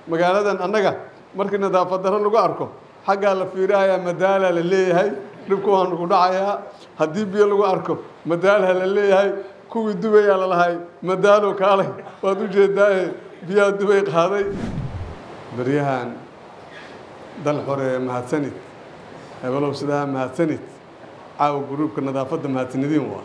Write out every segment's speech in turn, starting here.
magaaladan annaga markii nadaafad darro lagu arko xaggaa la fiirahayaa madaalaa la leeyahay dhibku waa nagu dhacayaa haddii biyo lagu arko madaalha la leeyahay kuwii dubayaa lalahay madaalo kaalay waad u jeedaaye biyaha dubay qaaday beryahan dal xore mahadsanid hebelow sidaa mahadsanid caawa gruubka nadaafadda mahadsanidin waa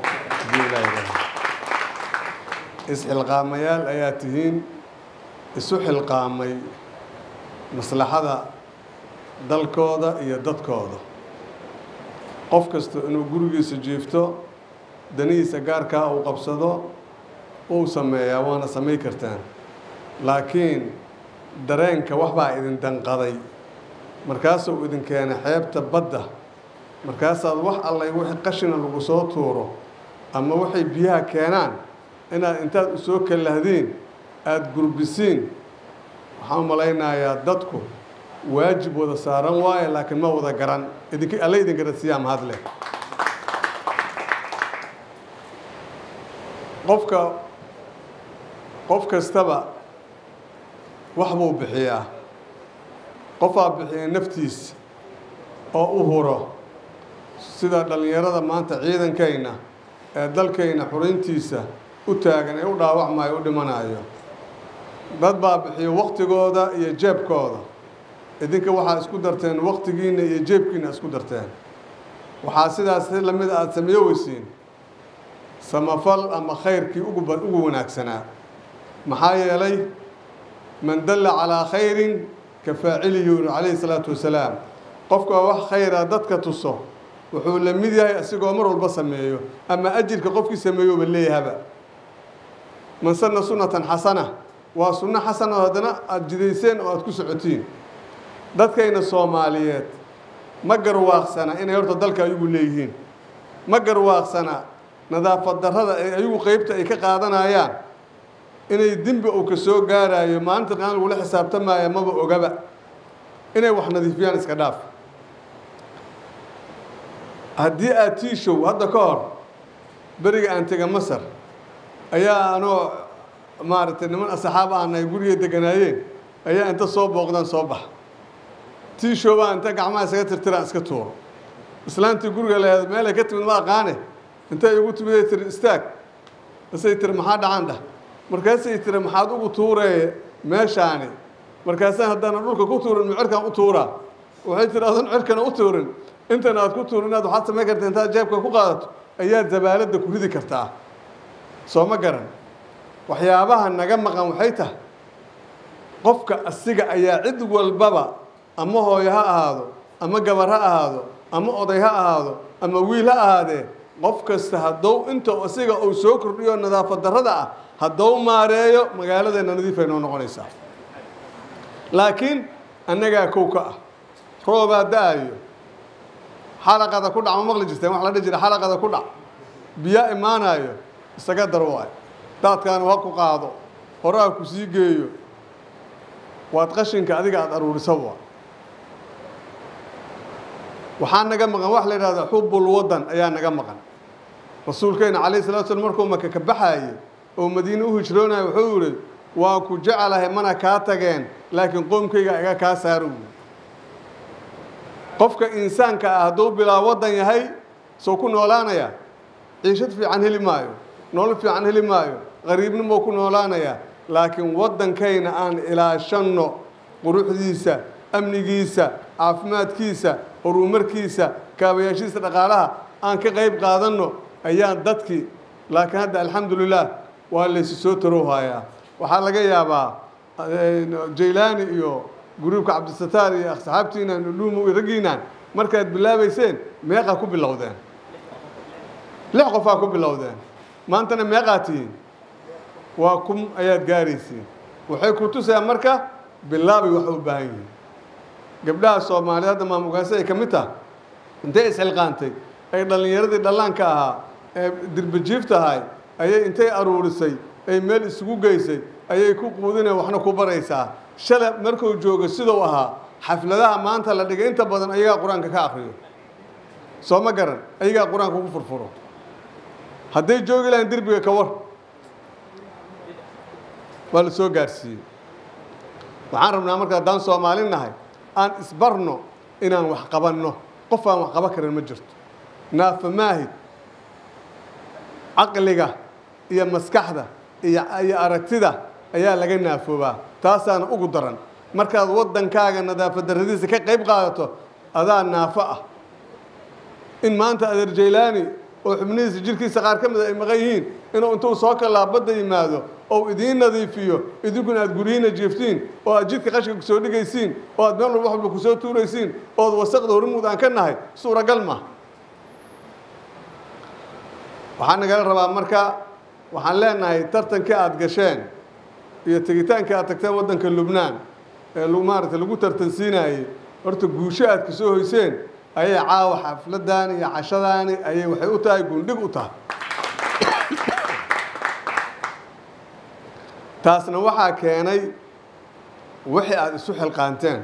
isxilqaamayaal ayaa tihiin isu xilqaamay maslaxada dalkooda iyo dadkooda qof kasta inuu gurigiisa jiifto danihiisa gaarkaa uu qabsado uu sameeyaa waana samay kartaan laakiin dareenka waxbaa idin danqaday markaasuu idin keenay xeebta badda markaasaad wax allay wixii qashina lagu soo tuuro ama waxay biyaha keenaan inaad intaad u soo kallahdiin aada gurbisiin waxaan u malaynayaa dadku waajib wada saaran waaye laakiin ma wada garan idink alle idin garansiiyaa mahadleh qofka qof kastaba wax buu bixiyaa qofaa bixiya naftiisa oo u huro sida dhallinyarada maanta ciidankayna ee dalkayna xurintiisa u taagan ee u dhaawacmayo u dhimanayo dad baa bixiya waktigooda iyo jeebkooda idinka waxaa isku darteen waktigiinna iyo jeebkiina isku darteen waxaa sidaas si lamida aada sameeyo weysiin samafal ama khayrkii ugu ugu wanaagsanaa maxaa yeelay man dalla calaa khayrin ka faacilihi yuri calayhi salaatu wasalaam qofka wax khayra dadka tuso wuxuu la mid yahay asigoo mar walba sameeyo ama ajirka qofkii sameeyouba leeyahaba man sanna sunnatan xasana waa sunno xasana oo haddana aada jidayseen oo aada ku socotiin dadkayna soomaaliyeed ma garwaaqsana inay horta dalka ayagu leeyihiin ma garwaaqsana nadaafad darrada ee ayagu qeybta ay ka qaadanayaan inay dembi uu ka soo gaarayo maalinta qaan lagula xisaabtamaya maba ogaba inay wax nadiifiyaan iska dhaaf haddii aad tiishow hadda ka hor beriga aan tega masar ayaa anoo maaragtay niman asxaab aanay guriga deganaayeen ayaa inta soo booqdaan soo bax tiishow baa inta gacmaha isaga tirtiraan iska tuuro islaantii guriga laheed meelay ka timid ma aqaane intay igu timiday tiri istaag isay tiri maxaa dhacan dhah markaasay tiri maxaad ugu tuuree meeshaani markaasaan haddana dhulka ku tuurin ma cirkaan u tuuraa waxay tiri adan cirkana u tuurin intan aad ku tuurin inaad waxaad samayn karta intaad jeebka ku qaadato ayaad zabaaladda ku ridi kartaa soo ma garan waxyaabaha naga maqan waxay tahay qofka asiga ayaa cid walbaba ama hooyo ha ahaado ama gabar ha ahaado ama oday ha ahaado ama wiil ha ahaadee qof kasta haddou inta asiga uu soo kordhiyo nadaafad darrada ah haddou maareeyo magaaladeena nadiifay noo noqonaysaa laakiin annagaa kow ka ah roobaa da-ayo xalaqada ku dhac ma maqli jirteen wax la dhihi jira xalaqada ku dhac biyaa imaanayo isaga dar waay daadkaanu ha ku qaado hore ha ku sii geeyo waad qashinka adiga aada aruurisa waa waxaa naga maqan wax la yidhahda xubbul waddan ayaa naga maqan rasuulkeena calayhi salatu slam markuu maka ka baxaayey oo madiine u hijroonaya wuxuu yihi waa ku jecelahay mana kaa tageen laakiin qoomkayga iga kaa saaro wy qofka insaanka ah hadduu bilaa waddan yahay soo ku noolaanaya ciishad fiican heli maayo nolol fiican heli maayo qariibnimo ku noolaanaya laakiin waddankayna aan ilaashanno quruxdiisa amnigiisa caafimaadkiisa horumarkiisa kaabayaashiisa dhaqaalaha aan ka qayb qaadanno ayaan dadkii laakiin hadda alxamdulilah waa laysu soo tarowhayaa waxaa laga yaabaa jaylaani iyo guruubka cabdisataar iyo asxaabtiinan dhuumo iyo raggiinaan markaad bilaabayseen meeqaa ku bilowdeen lix qofaa ku bilowdeen maantana meeqaa tihiin waa kum ayaad gaaraysiin waxay ku tusayaa marka bilaabay wax u baahan yihiin gabdhaha soomaaliya hadda maamugaasi ay ka mid taha intay isxilqaantay ay dhallinyaradii dhallaanka ahaa ee dirbajiifta ahay ayay intay aruurisay ay meel isugu geysay ayay ku quudineen waxna ku baraysaa shala markuu joogo siduu ahaa xafladaha maanta la dhigay inta badan ayagaa qur-aanka ka akriyo soo ma garan ayagaa qur-aanka ugu furfuro hadday joogi lahayn derbiga ka war waa la soo gaarsiiyey waxaan rabnaa marka haddaan soomaali nahay aan isbarno inaan wax qabanno qof aan wax qaban karin ma jirto naafa maahid caqliga iyo maskaxda iyo iyo aragtida ayaa laga naafoobaa taasaana ugu daran markaad waddankaaga nadaafad darradiisa ka qayb qaadato adaa naafo ah in maanta adeer jaylaani oo xubnihiisa jirkiisa qaar ka mida ay maqan yihiin inuu intuu soo kalaa badda yimaado ou idiin nadiifiyo idinkuna aad guryihiina jiiftiin oo aad jidka qashka kusoo dhigaysiin oo aad meel walba wax walba kusoo tuuraysiin ood wasaqda hormuud aan ka nahay suuragal ma waxaa nagala rabaa marka waxaan leenahay tartankii aada gasheen iyo tegitaankii aad tagteen waddanka lubnaan ee maaragtay lagu tartansiinayey horta guusho aad ka soo hoyseen ayay caawa xafladdaani iyo cashadaani ayay waxay u tahay gundhig u tahay taasna waxaa keenay wixii aada isu xilqaanteen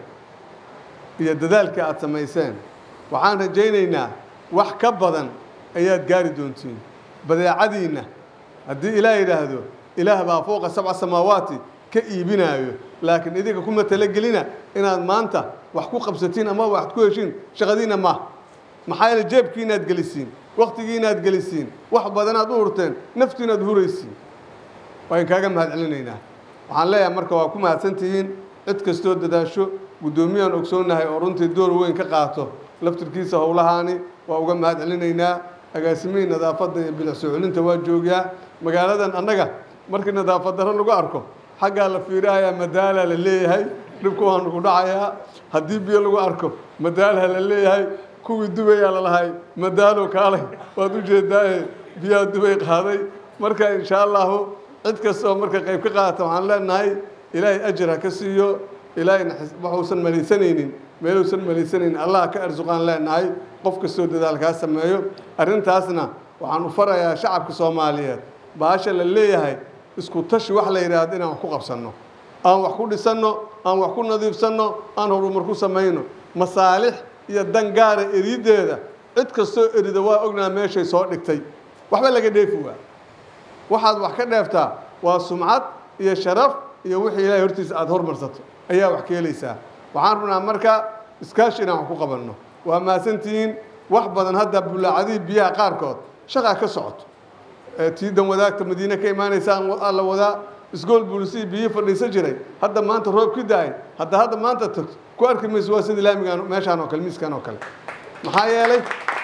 iyo dadaalkii aada samayseen waxaan rajaynaynaa wax ka badan ayaad gaari doontiin badeecadiinna haddii ilaah yidhaahdo ilaah baa fowqa sabca samaawaati ka iibinaayo laakiin idinka kuma talagelina inaad maanta wax ku qabsatiin ama wax ku heshiin shaqadiinna ma maxaa yeele jeebkiinaad gelisiin waktigiinaad gelisiin wax badanaad u hurteen naftiinaad huraysiin waa in kaaga mahad celinaynaa waxaan leeyahay marka waa ku mahadsantihiin cid kastoo dadaasho guddoomiyaan ogsoonnahay oo runtii door weyn ka qaato laftirkiisa howlahaani waa uga mahad celinaynaa agaasimihii nadaafadda iyo bilic soo celinta waa joogaa magaaladan annaga markii nadaafad darro lagu arko xaggaa la fiirahayaa madaalaa la leeyahay dhibku waanu ku dhacayaa haddii biyo lagu arko madaalha la leeyahay kuwii dubayaa lalahay madaalo kaalay waad u jeedaaye biyaha dubay qaaday marka insha allahu cid kasta oo marka qayb ka qaata waxaan leenahay ilaahay ajir ha ka siiyo ilaahayna waxuusan malaysanaynin meeluusan malaysanaynin allah ka arsuqaan leenahay qof kastoo dadaalkaa sameeyo arrintaasna waxaan u farayaa shacabka soomaaliyeed baasha la leeyahay isku tashi wax la yidhaahdo inaan wax ku qabsanno aan wax ku dhisanno aan wax ku nadiifsanno aan horumar ku samayno masaalix iyo dan gaara erideeda cid kastoo erida waa ognaa meeshay soo dhigtay waxba laga dheefi waa waxaad wax ka dheeftaa waa sumcad iyo sharaf iyo wixii ilaahay hortiisa aada hormarsato ayaa wax ka helaysaa waxaan rabnaa marka iskaashi inaan wax ku qabanno waa mahadsantihiin wax badan hadda bulaacadihii biyaha qaarkood shaqaa ka socoto tiidan wadaagta madiine ka imaanaysa la wadaa isgool buulisihii biyihii fadhiisan jiray hadda maanta roob ka da-ay hadda hadda maanta tagto ku arki mayso waa sida laamigaan meeshaan oo kale miiskan oo kale maxaa yeelay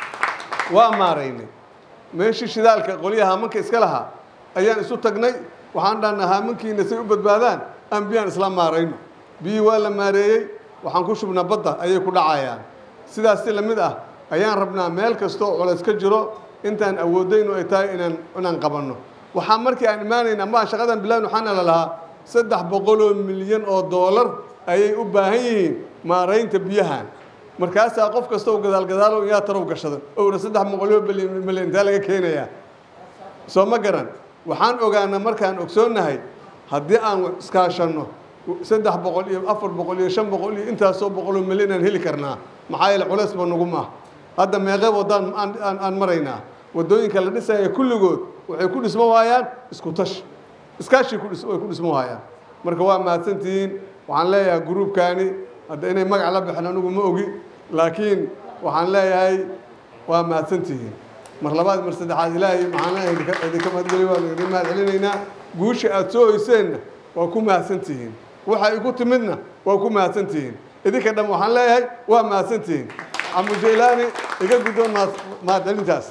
waa maaraynay meeshii shidaalka qolyaha haamanka iska lahaa ayaan isu tagnay waxaan dhahnaa haamankiina say u badbaadaan aan biyaan isla maarayno biyihii waa la maareeyey waxaan ku shubnaa badda ayay ku dhacayaan sidaas si lamid ah ayaan rabnaa meel kastoo culays ka jiro intaan awoodaynu ay tahay inaan inaan qabanno waxaa markii aan imaanayna maa shaqadan bilaawin waxaana la lahaa saddex boqoloo milyan oo doolar ayay u baahan yihiin maaraynta biyahan markaasaa qof kasta oo gadaalgadaalo yaa tarow gashada owra saddex boqoloo milyan intee laga keenayaa soo ma garan waxaan ogaana markaan ogsoonnahay haddii aan iskaashanno saddex boqol iyo afar boqol iyo shan boqol iyo intaasoo boqoloo milyan aan heli karnaa maxaa yeele culays ba nagu maaha hadda meeqee waddaan aan maraynaa waddooyinka la dhisaya kulligood waxay ku dhismo waayaan isku tash iskaashii way ku dhismo waayaan marka waa mahadsantihiin waxaan leeyahay gruubkaani hadda inay magac la baxeen anigu ma ogi laakiin waxaan leeyahay waa mahadsantihiin mar labaad mar saddexaad ilaahay maxaan leeyahay idinka mahadgeliy waan idin mahad celinaynaa guusha aada soo hoyseenna waa ku mahadsantihiin waxa igu timidna waa ku mahadsantihiin idinka dham waxaan leeyahay waa mahadsantihiin camu jaylaani iga guddoon mahad celintaas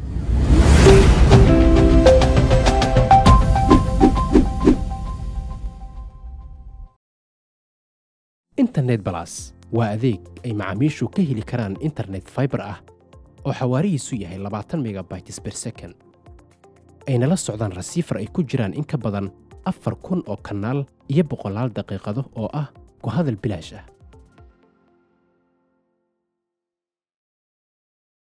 internet balas waa adeeg ay macaamiishu ka heli karaan internet fiber ah oo xawaarihiisu yahay labaatan megabytes per second ayna la socdaan rasiifar ay ku jiraan in ka badan afar kun oo kanaal iyo boqolaal daqiiqado oo ah ku hadal bilaash ah